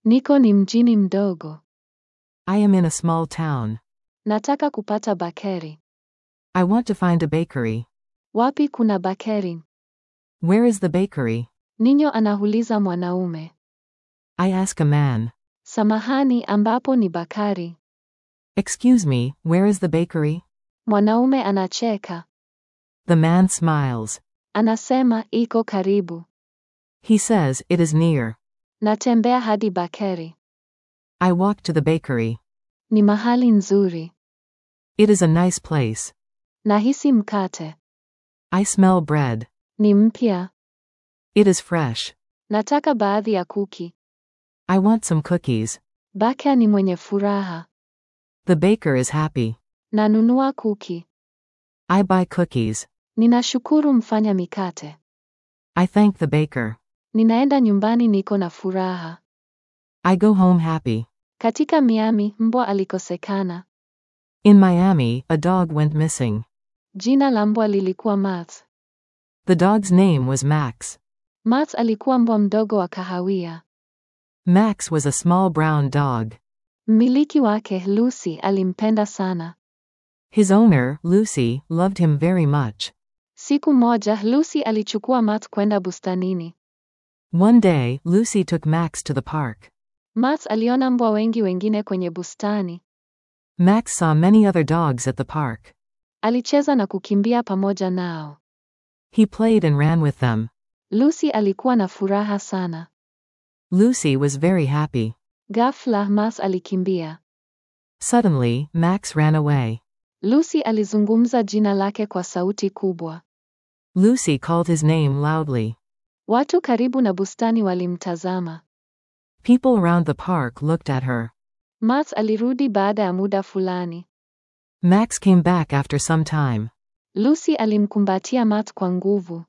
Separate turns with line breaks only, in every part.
Niko ni mjini mdogo.
I am in a small town.
Nataka kupata bakeri.
I want to find a bakery.
Wapi kuna bakeri?
Where is the bakery?
Ninyo anahuliza mwanaume.
I ask a man.
Samahani ambapo ni bakari.
Excuse me, where is the bakery?
Mwanaume anacheka.
The man smiles.
Anasema iko karibu.
He says, it is near.
Natembea hadi bakeri.
I walk to the bakery.
Ni mahali nzuri.
It is a nice place.
Nahisi mkate.
I smell bread.
Ni mpya.
It is fresh.
Nataka baadhi ya kuki.
I want some cookies.
Baka ni mwenye furaha.
The baker is happy.
Nanunua kuki.
I buy cookies.
Ninashukuru mfanya mikate.
I thank the baker.
Ninaenda nyumbani niko na furaha.
I go home happy.
Katika Miami, mbwa alikosekana.
In Miami, a dog went missing.
Jina la mbwa lilikuwa Matt.
The dog's name was Max.
Matt alikuwa mbwa mdogo wa kahawia.
Max was a small brown dog.
Mmiliki wake, Lucy, alimpenda sana.
His owner, Lucy, loved him very much.
Siku moja, Lucy alichukua Matt kwenda bustanini.
One day, Lucy took Max to the park.
Matt aliona mbwa wengi wengine kwenye bustani.
Max saw many other dogs at the park.
Alicheza na kukimbia pamoja nao.
He played and ran with them.
Lucy alikuwa na furaha sana.
Lucy was very happy.
Ghafla, Matt alikimbia.
Suddenly, Max ran away.
Lucy alizungumza jina lake kwa sauti kubwa.
Lucy called his name loudly.
Watu karibu na bustani walimtazama.
People around the park looked at her.
Matt alirudi baada ya muda fulani.
Max came back after some time.
Lucy alimkumbatia Matt kwa nguvu.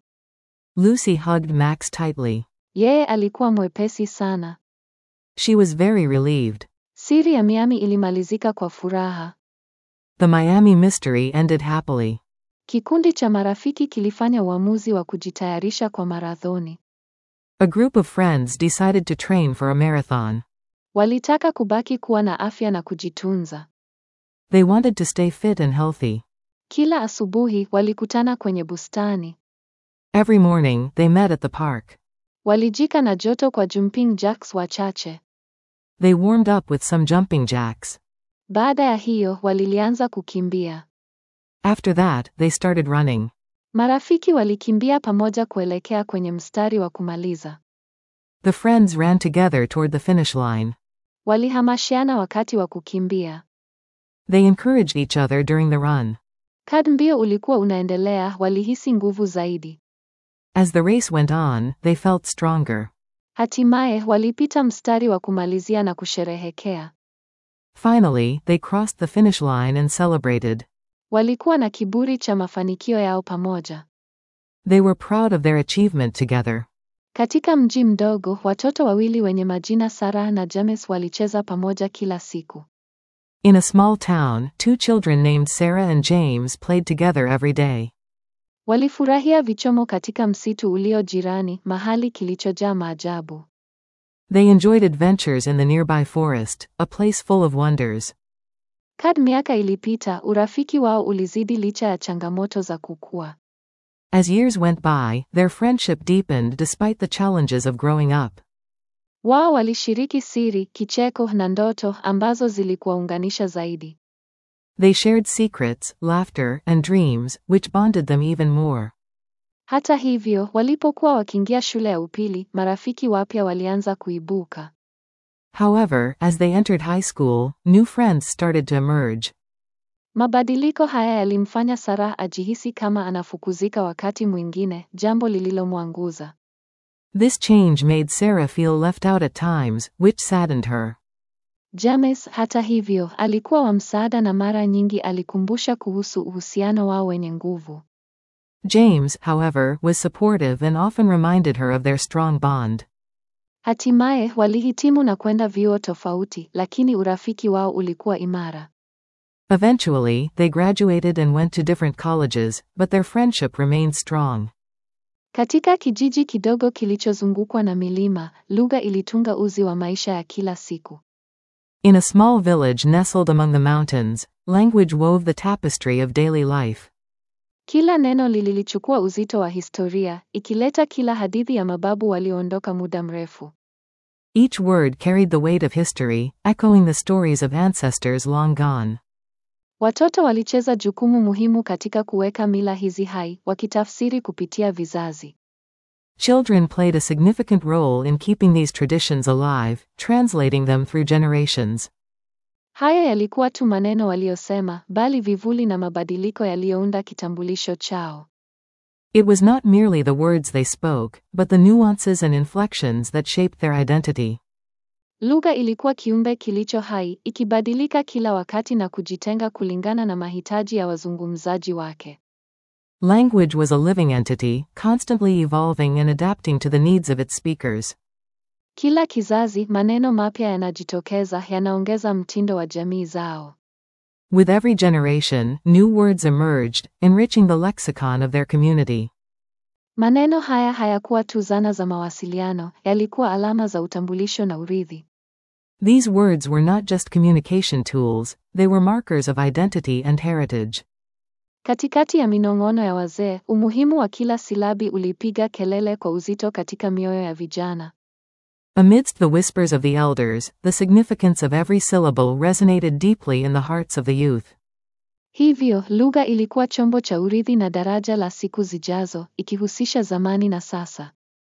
Lucy hugged Max tightly.
Yeye alikuwa mwepesi sana.
She was very relieved.
Siri ya Miami ilimalizika kwa furaha.
The Miami mystery ended happily.
Kikundi cha marafiki kilifanya uamuzi wa kujitayarisha kwa marathoni.
A group of friends decided to train for a marathon.
Walitaka kubaki kuwa na afya na kujitunza.
They wanted to stay fit and healthy.
Kila asubuhi walikutana kwenye bustani.
Every morning, they met at the park.
Walijika na joto kwa jumping jacks wachache.
They warmed up with some jumping jacks.
Baada ya hiyo, walilianza kukimbia.
After that, they started running.
Marafiki walikimbia pamoja kuelekea kwenye mstari wa kumaliza.
The friends ran together toward the finish line.
Walihamashiana wakati wa kukimbia.
They encouraged each other during the run.
Kad mbio ulikuwa unaendelea, walihisi nguvu zaidi.
As the race went on, they felt stronger.
Hatimaye walipita mstari wa kumalizia na kusherehekea.
Finally, they crossed the finish line and celebrated.
Walikuwa na kiburi cha mafanikio yao pamoja.
They were proud of their achievement together.
Katika mji mdogo, watoto wawili wenye majina Sarah na James walicheza pamoja kila siku.
In a small town, two children named Sarah and James played together every day.
Walifurahia vichomo katika msitu ulio jirani, mahali kilichojaa maajabu.
They enjoyed adventures in the nearby forest, a place full of wonders.
Kad miaka ilipita, urafiki wao ulizidi licha ya changamoto za kukua.
As years went by, their friendship deepened despite the challenges of growing up.
Wao walishiriki siri, kicheko na ndoto ambazo zilikuwaunganisha zaidi.
They shared secrets, laughter, and dreams, which bonded them even more.
Hata hivyo, walipokuwa wakiingia shule ya upili, marafiki wapya walianza kuibuka.
However, as they entered high school, new friends started to emerge.
Mabadiliko haya yalimfanya Sarah ajihisi kama anafukuzika wakati mwingine, jambo lililomwanguza.
This change made Sarah feel left out at times, which saddened her.
James, hata hivyo, alikuwa wa msaada na mara nyingi alikumbusha kuhusu uhusiano wao wenye nguvu.
James, however, was supportive and often reminded her of their strong bond.
Hatimaye walihitimu na kwenda vyuo tofauti, lakini urafiki wao ulikuwa imara.
Eventually, they graduated and went to different colleges, but their friendship remained strong.
Katika kijiji kidogo kilichozungukwa na milima, lugha ilitunga uzi wa maisha ya kila siku.
In a small village nestled among the mountains, language wove the tapestry of daily life.
Kila neno lililichukua uzito wa historia, ikileta kila hadithi ya mababu walioondoka muda mrefu.
Each word carried the weight of history, echoing the stories of ancestors long gone.
Watoto walicheza jukumu muhimu katika kuweka mila hizi hai, wakitafsiri kupitia vizazi.
Children played a significant role in keeping these traditions alive, translating them through generations.
Haya yalikuwa tu maneno waliyosema, bali vivuli na mabadiliko yaliyounda kitambulisho chao.
It was not merely the words they spoke, but the nuances and inflections that shaped their identity.
Lugha ilikuwa kiumbe kilicho hai, ikibadilika kila wakati na kujitenga kulingana na mahitaji ya wazungumzaji wake.
Language was a living entity, constantly evolving and adapting to the needs of its speakers.
Kila kizazi, maneno mapya yanajitokeza, yanaongeza mtindo wa jamii zao.
With every generation, new words emerged, enriching the lexicon of their community.
Maneno haya hayakuwa tu zana za mawasiliano, yalikuwa alama za utambulisho na urithi.
These words were not just communication tools, they were markers of identity and heritage.
Katikati ya minong'ono ya wazee, umuhimu wa kila silabi ulipiga kelele kwa uzito katika mioyo ya vijana.
Amidst the whispers of the elders, the significance of every syllable resonated deeply in the hearts of the youth.
Hivyo, lugha ilikuwa chombo cha urithi na daraja la siku zijazo, ikihusisha zamani na sasa.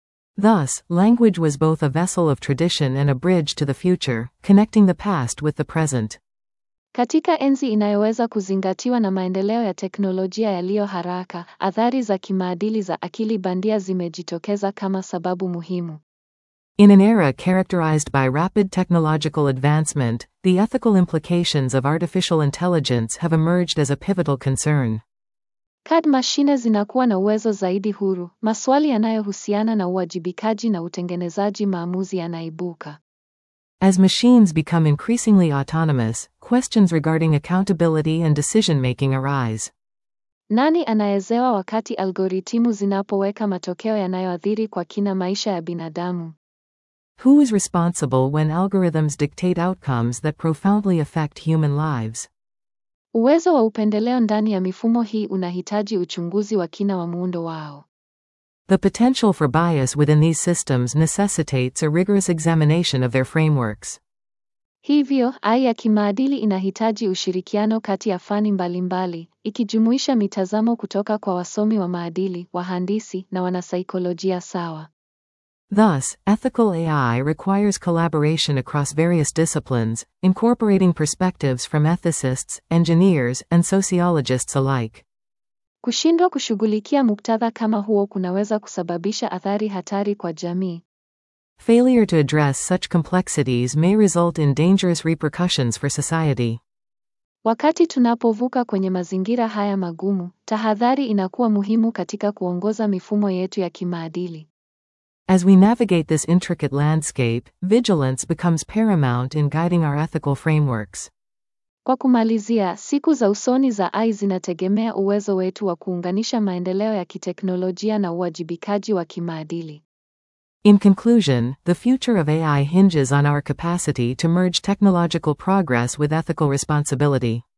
Thus, language was both a vessel of tradition and a bridge to the future, connecting the past with the present.
Katika enzi inayoweza kuzingatiwa na maendeleo ya teknolojia yaliyo haraka, athari za kimaadili za akili bandia zimejitokeza kama sababu muhimu.
In an era characterized by rapid technological advancement, the ethical implications of artificial intelligence have emerged as a pivotal concern.
Kad mashine zinakuwa na uwezo zaidi huru, maswali yanayohusiana na uwajibikaji na utengenezaji maamuzi yanaibuka.
As machines become increasingly autonomous, questions regarding accountability and decision making arise.
Nani anayezewa wakati algoritimu zinapoweka matokeo yanayoathiri kwa kina maisha ya binadamu?
Who is responsible when algorithms dictate outcomes that profoundly affect human lives?
Uwezo wa upendeleo ndani ya mifumo hii unahitaji uchunguzi wa kina wa muundo wao.
The potential for bias within these systems necessitates a rigorous examination of their frameworks.
Hivyo, AI ya kimaadili inahitaji ushirikiano kati ya fani mbalimbali, ikijumuisha mitazamo kutoka kwa wasomi wa maadili, wahandisi na wanasaikolojia sawa.
Thus, ethical AI requires collaboration across various disciplines, incorporating perspectives from ethicists, engineers, and sociologists alike.
Kushindwa kushughulikia muktadha kama huo kunaweza kusababisha athari hatari kwa jamii.
Failure to address such complexities may result in dangerous repercussions for society.
Wakati tunapovuka kwenye mazingira haya magumu, tahadhari inakuwa muhimu katika kuongoza mifumo yetu ya kimaadili.
As we navigate this intricate landscape, vigilance becomes paramount in guiding our ethical frameworks.
Kwa kumalizia, siku za usoni za AI zinategemea uwezo wetu wa kuunganisha maendeleo ya kiteknolojia na uwajibikaji wa kimaadili.
In conclusion, the future of AI hinges on our capacity to merge technological progress with ethical responsibility.